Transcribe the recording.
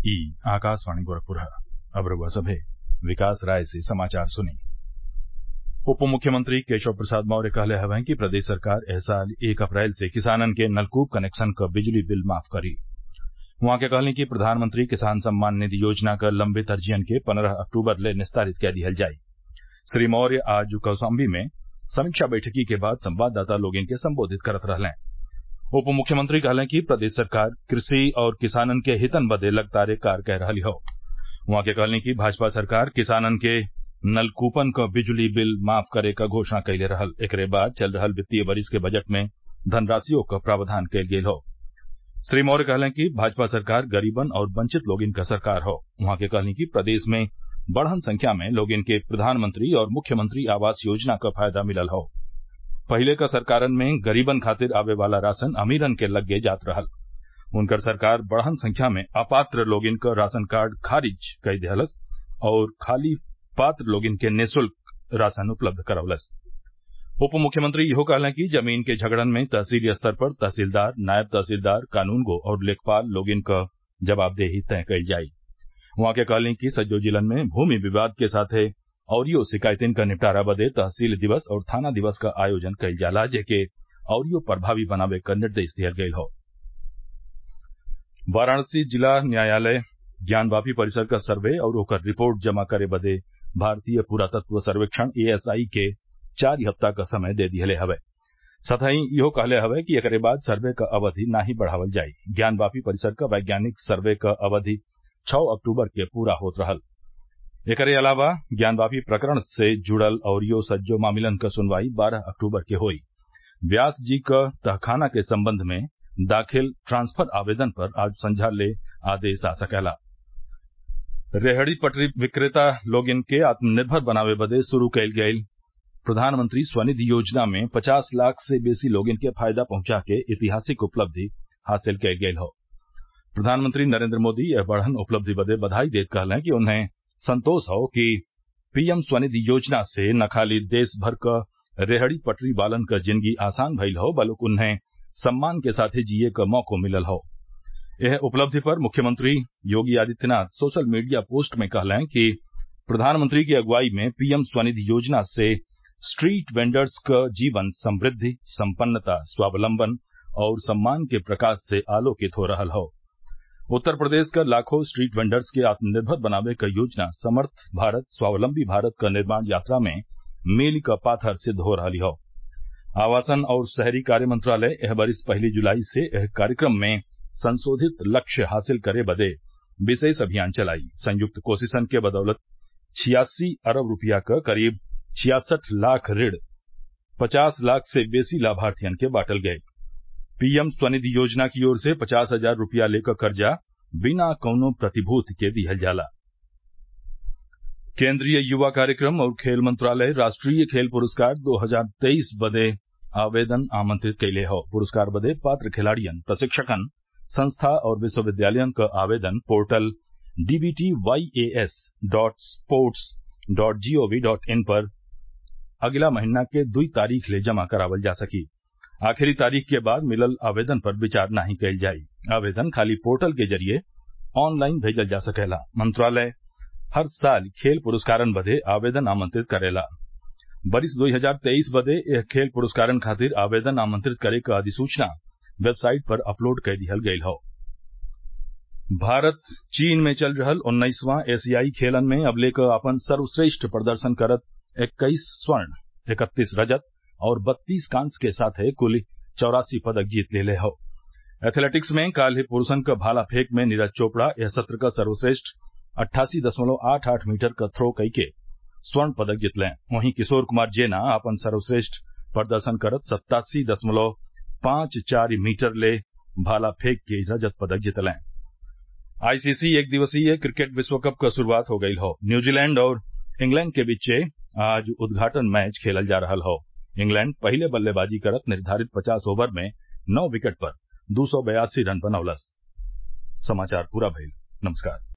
ई आकाशवाणी गोरखपुर अब रउआ सभे विकास राय से समाचार सुनी उप मुख्यमंत्री केशव प्रसाद मौर्य कहले हवन कि प्रदेश सरकार एह साल एक अप्रैल से किसानन के नलकूप कनेक्शन क बिजली बिल माफ करी उहाँ के कहली कि प्रधानमंत्री किसान सम्मान निधि योजना क लंबित अर्जियन के पन्द्रह अक्टूबर ले निस्तारित कै दिहल जाई श्री मौर्य आज कौशाम्बी में समीक्षा बैठकी के बाद संवाददाता लोगन के संबोधित करत रहलें उप मुख्यमंत्री कहलें कि प्रदेश सरकार कृषि और किसानन के हितन बदे लगातार कार्य कै रहल हौ उहाँ के कहली कि भाजपा सरकार किसानन के नलकूपन क बिजली बिल माफ करे क घोषणा कइले रहल एकरे बाद चल रहल वित्तीय वरिस के बजट में धनराशिओ क प्रावधान कइल गइल हौ श्री मौर्य कहलें कि भाजपा सरकार गरीबन और वंचित लोगन क सरकार हौ उहाँ के कहली कि प्रदेश में बढ़न संख्या में लोगन के प्रधानमंत्री और मुख्यमंत्री आवास योजना क फायदा मिलल हौ पहिले क सरकारन में गरीबन खातिर आवे वाला राशन अमीरन के लग्गे जात रहल उनकर सरकार बढ़न संख्या में अपात्र लोगन क राशन कार्ड खारिज कई देहलस और खाली पात्र लोगन के निःशुल्क राशन उपलब्ध करवलस उप मुख्यमंत्री इहो कहलें कि जमीन के झगड़न में तहसीली स्तर पर तहसीलदार नायब तहसीलदार कानूनगो और लेखपाल लोगन क जवाबदेही तय कइल जाई उहाँ के कहली कि सज्जो जिलन में भूमि विवाद के साथे अउरियो शिकायतिन क निपटारा बदे तहसील दिवस और थाना दिवस क आयोजन कइल जाला जेके अउरियो प्रभावी बनावे क निर्देश दिहल गइल हौ वाराणसी जिला न्यायालय ज्ञानवापी परिसर क सर्वे और ओकर रिपोर्ट जमा करे बदे भारतीय पुरातत्व सर्वेक्षण एएसआई के चारि हफ्ता क समय दे दिहले हवै सतही इहो कहले हवै कि एकरे बाद सर्वे क अवधि नाही बढ़ावल जाई ज्ञानवापी परिसर क वैज्ञानिक सर्वे क अवधि छः अक्टूबर के पूरा होत रहल एकरे अलावा ज्ञानवापी प्रकरण से जुड़ल अउरियो सज्जो मामिलन क सुनवाई बारह अक्टूबर के होई व्यास जी क तहखाना के संबंध में दाखिल ट्रांसफर आवेदन पर आज संझा ले आदेश आ सकेला रेहड़ी पटरी विक्रेता लोगन के आत्मनिर्भर बनावे बदे शुरू कइल गइल प्रधानमंत्री स्वनिधि योजना में पचास लाख से बेसी लोगन के फायदा पहुंचा के ऐतिहासिक उपलब्धि हासिल कइल गइल हौ प्रधानमंत्री नरेन्द्र मोदी यह बढ़न उपलब्धि बदे बधाई देत कहलें कि उन्हें संतोष हौ कि पीएम स्वनिधि योजना से न खाली देश भर क रेहड़ी पटरी वालन क जिंदगी आसान भइल हौ बल्कि उन्हें सम्मान के साथे जिये क मौको मिलल हौ एह उपलब्धि पर मुख्यमंत्री Yogi Adityanath social media post में कहलें कि प्रधानमंत्री की अगुवाई में पीएम स्वनिधि योजना से स्ट्रीट वेंडर्स क जीवन समृद्धि संपन्नता स्वावलंबन और सम्मान के प्रकाश से आलोकित हो रहल हौ उत्तर प्रदेश क लाखों स्ट्रीट वेंडर्स के आत्मनिर्भर बनावे क योजना समर्थ भारत स्वावलंबी भारत क निर्माण यात्रा में मील क पाथर सिद्ध हो रहल हौ आवासन और शहरी कार्य मंत्रालय एह बरिस पहली जुलाई से एह कार्यक्रम में संशोधित लक्ष्य हासिल करे बदे विशेष अभियान चलाई संयुक्त कोशिशन के बदौलत छियासी अरब रूपया क करीब छियासठ लाख ऋण पचास लाख से बेसी लाभार्थियन के बांटल गये पीएम स्वनिधि योजना की ओर से पचास हजार रूपया लेकर कर्जा बिना कौनो प्रतिभूति के दिहल जाला केंद्रीय युवा कार्यक्रम और खेल मंत्रालय राष्ट्रीय खेल पुरस्कार दो हजार तेईस बदे आवेदन आमंत्रित कैले हौ पुरस्कार बदे पात्र खिलाड़ियन प्रशिक्षकन संस्था और विश्वविद्यालयन क आवेदन portal DBT YAS dot sports dot GOV dot in पर अगिला महीना के दुई तारीख ले जमा करावल जा सकी आखिरी तारीख के बाद मिलल आवेदन पर विचार नाही कइल जाई आवेदन खाली पोर्टल के जरिये ऑनलाइन भेजल जा सकेला मंत्रालय हर साल खेल पुरस्कारन बदे आवेदन आमंत्रित करेला बरिस दो हजार तेईस बदे एह खेल पुरस्कारन खातिर आवेदन आमंत्रित करे क अधिसूचना वेबसाइट पर अपलोड कै दिहल गयल हौ भारत चीन में चल रहल उन्नीसवां एशियाई खेलन में अबले क आपन सर्वश्रेष्ठ प्रदर्शन करत इक्कीस स्वर्ण इकतीस रजत और बत्तीस कांस्य के साथे कुल चौरासी पदक जीत लेले हौ एथलेटिक्स में काल्हि पुरूषन क भाला फेंक में नीरज चोपड़ा एह सत्र क सर्वश्रेष्ठ अट्ठासी दशमलव आठ आठ मीटर क थ्रो कइके स्वर्ण पदक जितलें वहीं किशोर कुमार जेना आपन सर्वश्रेष्ठ प्रदर्शन करत सत्तासी दशमलव पांच चार मीटर ले भाला फेंक के रजत पदक जितलें आईसीसी एक दिवसीय क्रिकेट विश्व कप क शुरूआत हो गयल हौ न्यूजीलैंड और इंग्लैंड के बीचे आज उद्घाटन मैच खेलल जा रहल हौ इंग्लैंड पहिले बल्लेबाजी करत निर्धारित पचास ओवर में नौ विकेट पर दू सौ बयासी रन बनौलस समाचार पूरा भइल नमस्कार